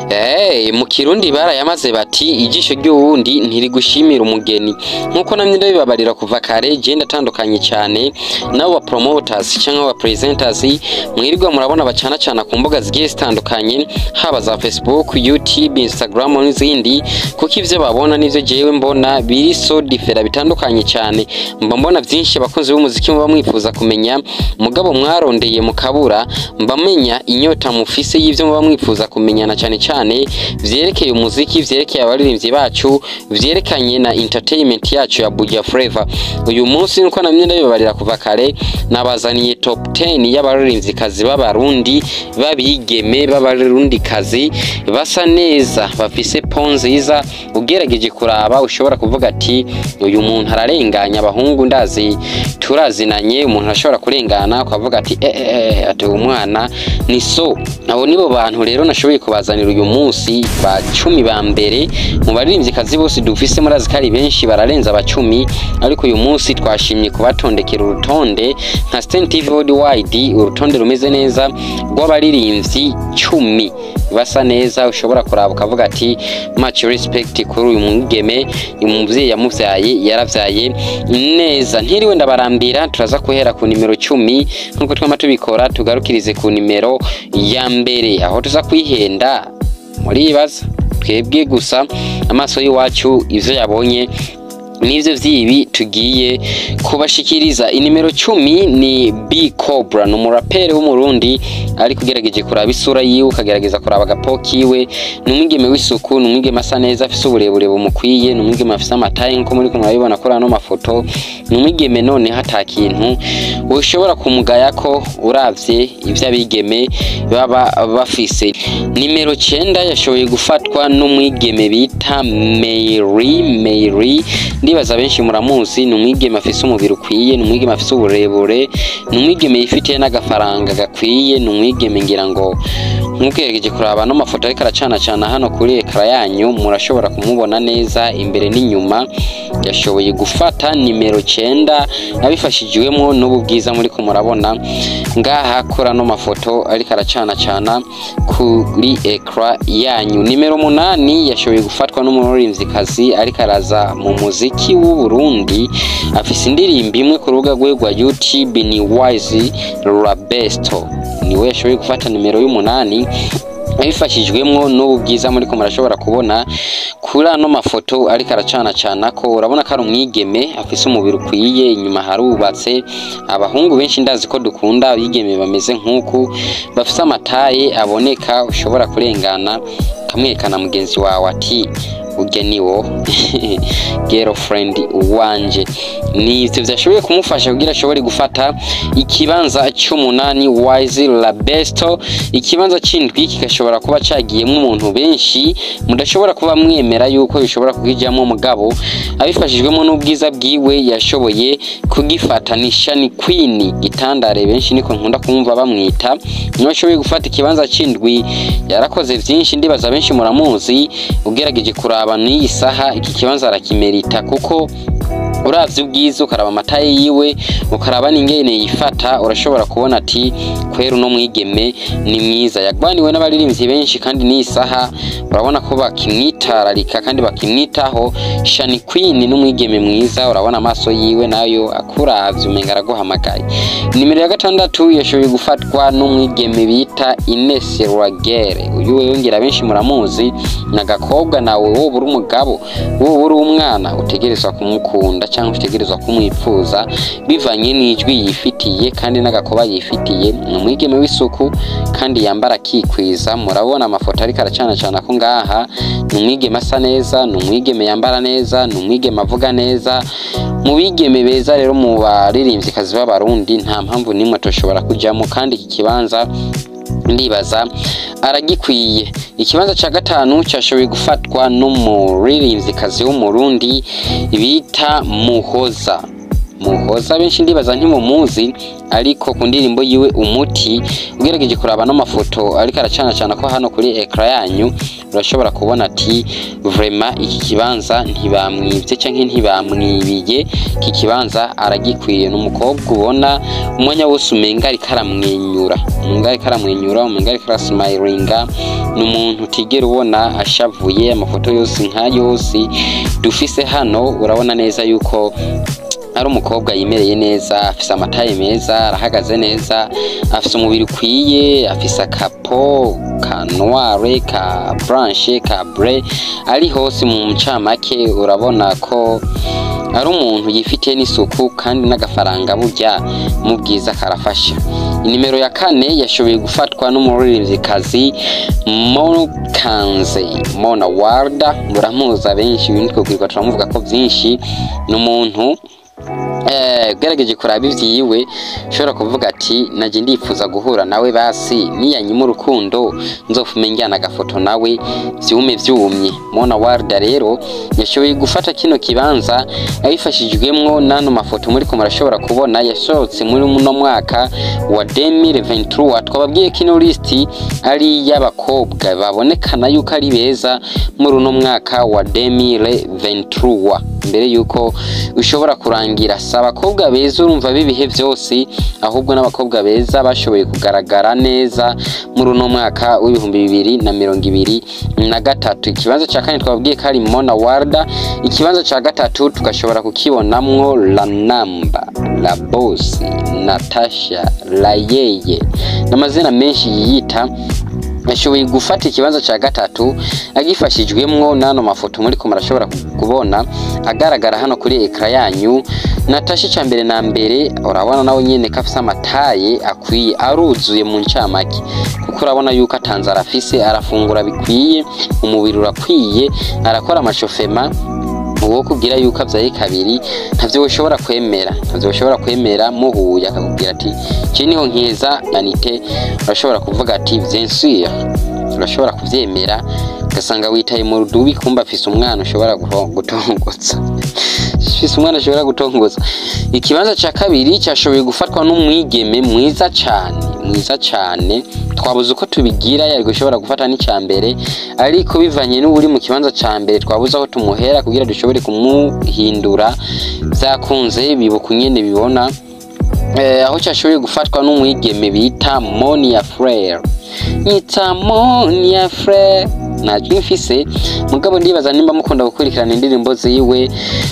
Eh, mu kirundi barayamaze bati ijisho ry'uwundi ntirigushimira umugeni nkuko namye ndabibabarira kuva kare je ndatandukanye cyane nabo ba promoters cyangwa ba presenters mwirirwa murabona bacana cana ku mbuga zigiye zitandukanye haba za Facebook, YouTube, Instagram n'izindi kuko ivyo babona nivyo jewe mbona biri so differa bitandukanye cyane mba mbona byinshi abakunzi b'umuziki muba mwifuza kumenya mugabo mwarondeye mukabura mba menya inyota mufise y'ivyo muba mwifuza kumenyana cyane cyane vyerekeye umuziki vyerekeye abaririmbyi bacu vyerekanye na entertainment yacu ya Buja Flavor uyu munsi nuko namye ndabibabarira kuva kare nabazaniye top 10 y'abaririmbyi kazi b'abarundi babigeme b'abarundi kazi basa neza bafise po nziza ugerageje kuraba ushobora kuvuga ati uyu muntu ararenganya abahungu ndazi turazinanye umuntu ashobora kurengana ukavuga ati eh, eh, eh, ati uyu mwana ni so abo nibo bantu rero nashoboye kubazanira uyu munsi ba cumi ba mbere mu baririmbyi kazi bose dufise murazi ko ari benshi bararenza abacumi ariko uyu munsi twashimye kubatondekera urutonde nka Stain TV Worldwide urutonde rumeze neza rw'abaririmbyi cumi basa neza ushobora kuraba ukavuga ati much respect kuri uyu mwigeme umuvyeyi yamuvyaye yaravyaye neza ntiriwe ndabarambira turaza guhera ku nimero cumi nk'uko twama tubikora tugarukirize ku nimero ya mbere aho tuza kwihenda muribaza twebwe gusa amaso y'iwacu ivyo yabonye nivyo vyibi tugiye kubashikiriza inimero cumi ni B Cobra ni umuraperi w'umurundi ariko ugerageje kuraba isura yiwe ukagerageza kuraba agapo kiwe ni umwigeme w'isuku ni umwigeme asa neza afise uburebure bumukwiye ni umwigeme afise amataye nkuko muri kumwe murabibona kuri ano mafoto ni umwigeme none hata kintu ushobora kumugaya ko uravye ivyo abigeme baba bafise nimero cenda yashoboye gufatwa n'umwigeme bita Mary Mary ndibaza benshi muramuzi ni umwigeme afise umubiri ukwiye ni umwigeme afise uburebure ni umwigeme yifitiye n'agafaranga gakwiye ni umwigeme ngira ngo nk'ugerageje kuraba no mafoto ariko aracana cana hano kuri ekara yanyu murashobora kumubona neza imbere n'inyuma yashoboye gufata nimero cenda abifashijwemo n'ubu bwiza muri ko murabona ngaha kuri ano mafoto ariko aracana cana kuri ekara yanyu nimero munani yashoboye gufatwa n'umuririmvyikazi ariko araza mu muziki w'u Burundi afise indirimbo imwe ku rubuga rwe rwa YouTube ni Wise Rabesto niwe yashoboye gufata nimero y'umunani abifashijwemwo n'ubu bwiza muri ko murashobora kubona kuri ano mafoto ariko aracana cana ko urabona ko ari umwigeme afise umubiri ukwiye inyuma harubatse abahungu benshi ndazi ko dukunda abigeme bameze nk'uku bafise amataye aboneka ushobora kurengana kamwekana mugenzi wawe ati urya niwo girlfriend wanje nivyo vyashoboye kumufasha kugira ashobore gufata ikibanza c'umunani wise labesto ikibanza c'indwi kigashobora kuba cagiyemwo umuntu benshi mudashobora kuba mwemera yuko bishobora kukijamwo mugabo abifashijwemo n'ubwiza bwiwe yashoboye kugifata ni shani queen gitandare benshi niko nkunda kumva bamwita niwe ashoboye gufata ikibanza c'indwi yarakoze vyinshi ndibaza benshi muramuzi ugerageje kuraba n'iyi saha iki kibanza arakimerita kuko uravye ubwiza ukaraba amataye yiwe ukaraba n'ingene yifata urashobora kubona ati kwera uno mwigeme ni mwiza yagwaniwe n'abaririmbyi benshi kandi n'iyi saha urabona ko bakimwitararika kandi bakimwitaho shani queen n'umwigeme mwiza urabona amaso yiwe nayo akuravye umenga araguhamagaye nimero ya gatandatu yashoboye gufatwa n'umwigeme bita Ines Rwagere uyu wewe ngira benshi muramuzi nagakobwa nawe wowe uri umugabo wowe uri umwana utegerezwa kumukunda cyangwa utegerezwa kumwifuza bivanye n'ijwi yifitiye kandi n'agakoba yifitiye ni umwigeme w'isuku kandi yambara akikwiza murabona amafoto ariko aracana cana ko ngaha ni umwigeme asa neza ni umwigeme yambara neza ni umwigeme avuga neza mu bigeme beza rero mu baririmvyikazi b'abarundi nta mpamvu n'imwe toshobora kujamo kandi iki kibanza ndibaza aragikwiye ikibanza ca gatanu cyashoboye gufatwa n'umuririmvyikazi w'umurundi bita muhoza muhoza benshi ndibaza ntimumuzi ariko ku ndirimbo yiwe umuti ugerageje kuraba n'amafoto ariko aracana cana ko hano kuri ekara yanyu urashobora kubona ati vrema iki kibanza ntibamwibye canke ntibamwibiye iki kibanza aragikwiye n'umukobwa ubona umwanya wose umenga ariko aramwenyura umenga ariko aramwenyura umenga ariko arasmilinga ni umuntu utigera ubona ashavuye amafoto yose nka yose dufise hano urabona neza yuko ari umukobwa yimereye neza afise amataye meza arahagaze neza afise umubiri ukwiye afise akapo ka noire ka blanche ka bre ari hose mu ncamake urabona ko ari umuntu yifitiye n'isuku kandi n'agafaranga burya mu bwiza karafasha inimero ya kane yashoboye gufatwa n'umuririmvyikazi mokanze mona warda muramuza benshi ibindi twabwirwa turamuvuga ko vyinshi ni umuntu ugerageje kuraba ivyiwe ushobora kuvuga ati naje ndifuza guhura nawe basi niyanyima urukundo nzofume njyana agafoto nawe vyume vyumye mona warda rero yashoboye gufata kino kibanza abifashijwemwo n'ano mafoto muriko murashobora kubona yasohotse muri muno mwaka wa 2023 twababwiye kino listi ari y'abakobwa babonekana yuko ari beza muri uno mwaka wa 2023 mbere yuko ushobora kurangira si abakobwa beza urumva b'ibihe byose ahubwo n'abakobwa beza bashoboye kugaragara neza muri uno mwaka w'ibihumbi bibiri na mirongo ibiri na gatatu ikibanza cya kane twababwiye ko ari mona warda ikibanza cya gatatu tugashobora kukibonamwo la namba la bosi natasha layeye n'amazina menshi yiyita yashoboye gufata ikibanza cya gatatu agifashijwemwo n'ano mafoto muri ko murashobora kubona agaragara hano kuri ekara yanyu natasha icya mbere na mbere urabona nawe nyine ko afise amataye akwiye aruzuye mu ncamake kuko urabona yuko atanze arafise arafungura bikwiye umubiri urakwiye arakora amashofema uwo kubwira yuko abyaye kabiri ntavyo ushobora kwemera ntavyo ushobora kwemera muhuye akakubwira ati iki niho nkiza anite urashobora kuvuga ati vyensure urashobora kuvyemera ugasanga witaye mu rudubi kumba afise umwana ushobora gutongotsa afise umwana ashobora gutongotsa ikibanza ca kabiri cyashoboye gufatwa n'umwigeme mwiza cane mwiza cane twabuze uko tubigira yari gushobora gufata n'icya mbere ariko bivanye n'uburi mu kibanza cya mbere twabuze aho tumuhera kugira dushobore kumuhindura byakunze bibuka nyine bibona aho cyashoboye gufatwa n'umwigeme bita monia frere nyita monia frere ntajwi mfise mugabo ndibaza nimba mukunda gukurikirana indirimbo ziwe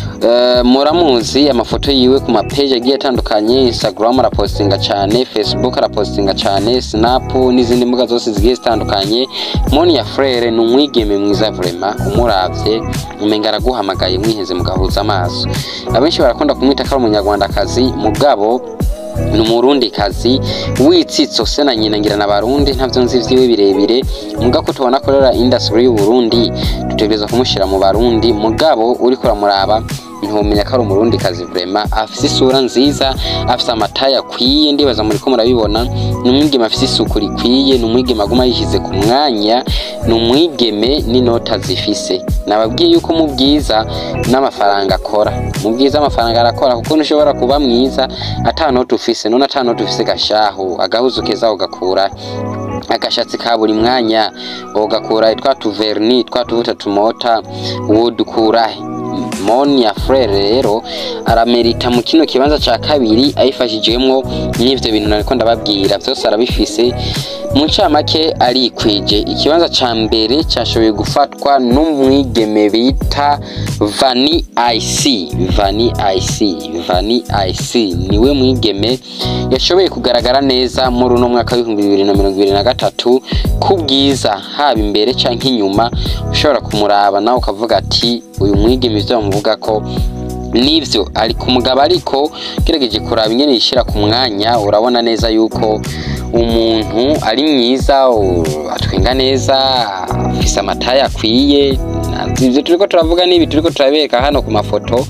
muramuzi amafoto yiwe ku mapeji agiye atandukanye instagram arapostinga cyane facebook arapostinga cyane snap n'izindi mbuga zose zigiye zitandukanye monia frere ni umwigeme mwiza vrema umuravye umenga araguhamagaye mwiheze mugahuza amaso abenshi barakunda kumwita ko ari umunyarwandakazi mugabo ni umurundi kazi witsitso se na nyina ngira n'abarundi ntavyo nzi vyiwe birebire muga ko tubona korera industry y'u Burundi dutegereza kumushira mu barundi mugabo uriko uramuraba ntumenya ko ari umurundi kazi vrema afise isura nziza afise amataye akwiye ndibaza muri ko murabibona ni umwigeme afise isuku rikwiye ni umwigeme aguma yishyize ku mwanya ni umwigeme n'inota zifise nababwiye yuko mu bwiza n'amafaranga akora mu bwiza amafaranga arakora kuko ntushobora kuba mwiza ata noti ufise none ata noti ufise gashahu agahuzu keza ugakura agashatsi ka buri mwanya ugakura twa tuverni twa tuvuta tumota wodukurahe monia frere rero aramerita mu kino kibanza ca kabiri ayifashijwemwo n'ivyo bintu nariko ndababwira vyose arabifise mu ncamake arikwije ikibanza ca mbere cashoboye gufatwa n'umwigeme bita vani ic vani ic vani ic niwe mwigeme yashoboye kugaragara neza muri uno mwaka w'ibihumbi bibiri na mirongo ibiri na gatatu ku bwiza haba imbere canke inyuma ushobora kumuraba nawe ukavuga ati uyu mwigeme ivyo bamuvuga ko nivyo ari ku mugabo ariko gerageje kuraba ingene yishira ku mwanya urabona neza yuko umuntu ari mwiza atwenga neza afise amataye akwiye ivyo turiko turavuga n'ibi turiko turabereka hano ku mafoto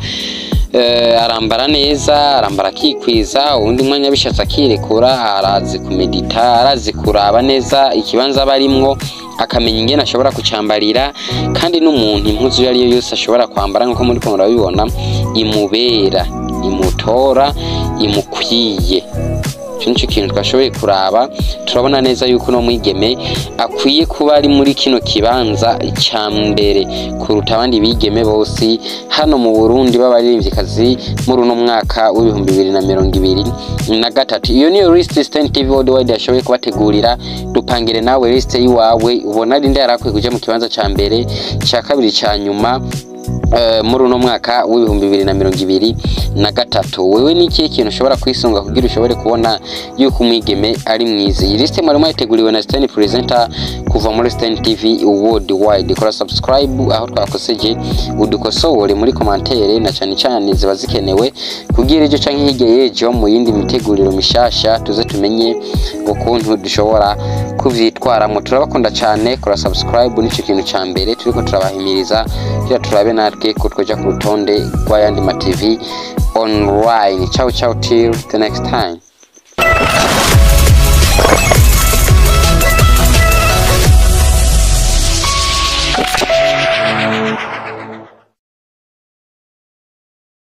arambara neza arambara akikwiza uwundi mwanya bishatse akirekura arazi kumedita arazi kuraba neza ikibanza aba arimwo akamenya ingene ashobora kucambarira kandi n'umuntu impuzu iyo ariyo yose ashobora kwambara nk'uko muri ko murabibona imubera imutora imukwiye icyo nicyo kintu twashoboye kuraba turabona neza yuko uno mwigeme akwiye kuba ari muri kino kibanza cya mbere kuruta abandi bigeme bose hano mu burundi b'abaririmbyikazi muri uno mwaka w'ibihumbi bibiri na mirongo ibiri na gatatu iyo niyo lisiti sitani tivi wodi yashoboye kubategurira dupangire nawe lisite y'iwawe ubona ari nde yari akwiye kujya mu kibanza cya mbere cya kabiri cya nyuma eh, muri uno mwaka w'ibihumbi bibiri na mirongo ibiri na gatatu wewe ni ikihe kintu ushobora kwisunga kugira ushobore kubona yuko umwigeme ari mwiza iyi lisite mwari mwayiteguriwe na Stan Presenter kuva muri Stan TV worldwide kora subscribe aho twakoseje udukosore muri komantere na cyane cyane ziba zikenewe kugira ibyo canke hirya y'ejo mu yindi miteguriro mishasha tuze tumenye ukuntu dushobora kuvyitwaramo turabakunda cyane kora subscribe nicyo kintu cya mbere turiko turabahimiriza kugira turabe natwe ko twoja ku rutonde rw'ayandi ma TV online ciao ciao till the next time